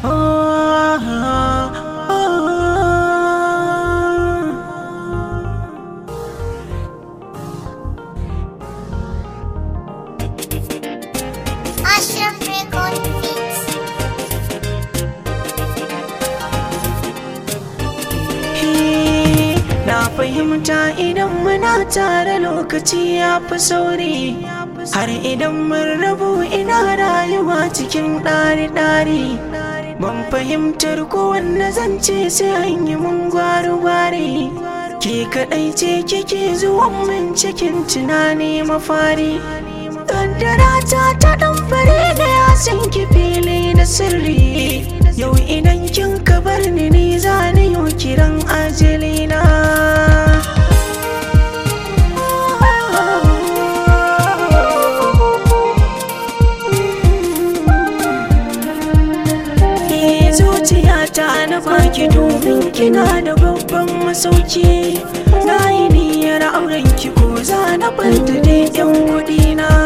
Ashraf Record Beats. Na fahimta idan muna tare lokaci ya fi sauri Har idan mun rabu ina rayuwa cikin ɗari-ɗari Ban fahimtar kowanne zance sai an yi mun gwari-gwari Ke kaɗai ce kike zuwan min cikin tunani mafari Kaddara ta ta ɗan fare da ya san ki fili da sirri Yau idan kin ka bar ni ni za ni yau kiran ajalina Eh, zuciyata na baki domin kina da babban masauki na yi niyyar auren ki ko za na ɓanta dai yan kuɗi na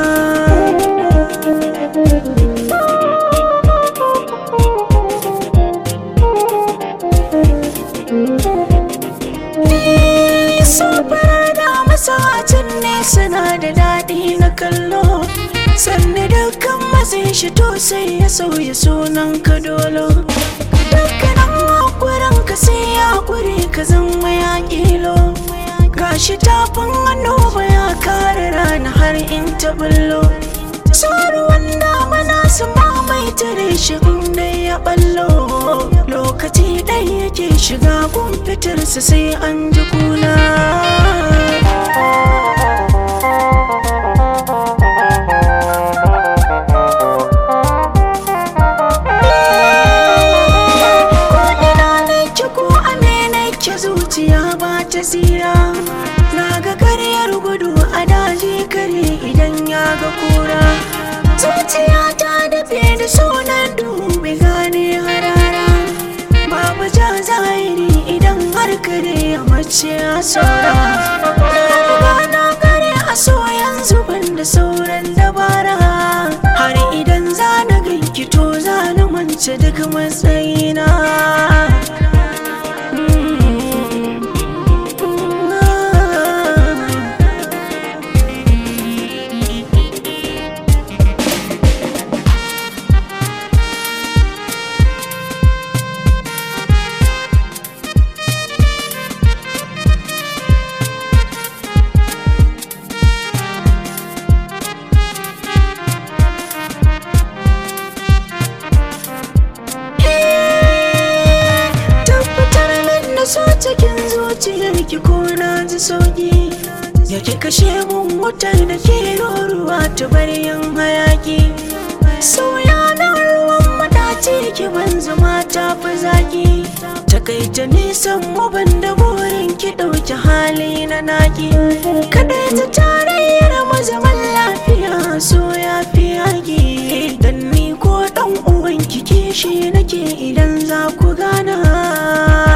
Sufar da masacin ne suna da daɗi na kallo Sannan dukkan matsayin shi to sai ya sauya sunan ka dolo Dukkanin hakurin ka sai ya kure ka zama ya kilo Gashi tafin hannu ba ya kare rana har in ta bullo Saruwan damana su mamaye tare shi inda ya ballo Lokaci ɗaya yake shiga gun fitarsa sai an ji kuna Ko'ina nake ko amina ke zuciya ba ta tsira Na ga karyar gudu a daji kare idan ya ga kura Zuciya ta dafe da sunan duhu bai gane harara Babu ja zahiri idan har kare ya mace a saura Na riga na kare a so yanzu ban da sauran dabara Har idan za na ganki to za na mance duk matsayina tabbatar min da so cikin zuciyar ki ko na ji sauki yake kashe mun wutar da ke ruwa ta baryan hayaki sauya na ruwan madaci ki ban zama ta fi zaki takaita nisan mu ban da burin ki ɗauki hali na naki kada ta tarayyar mu zaman lafiya so ya fi yaki dan ni ko ɗan uwan ki kishi nake idan za ku gana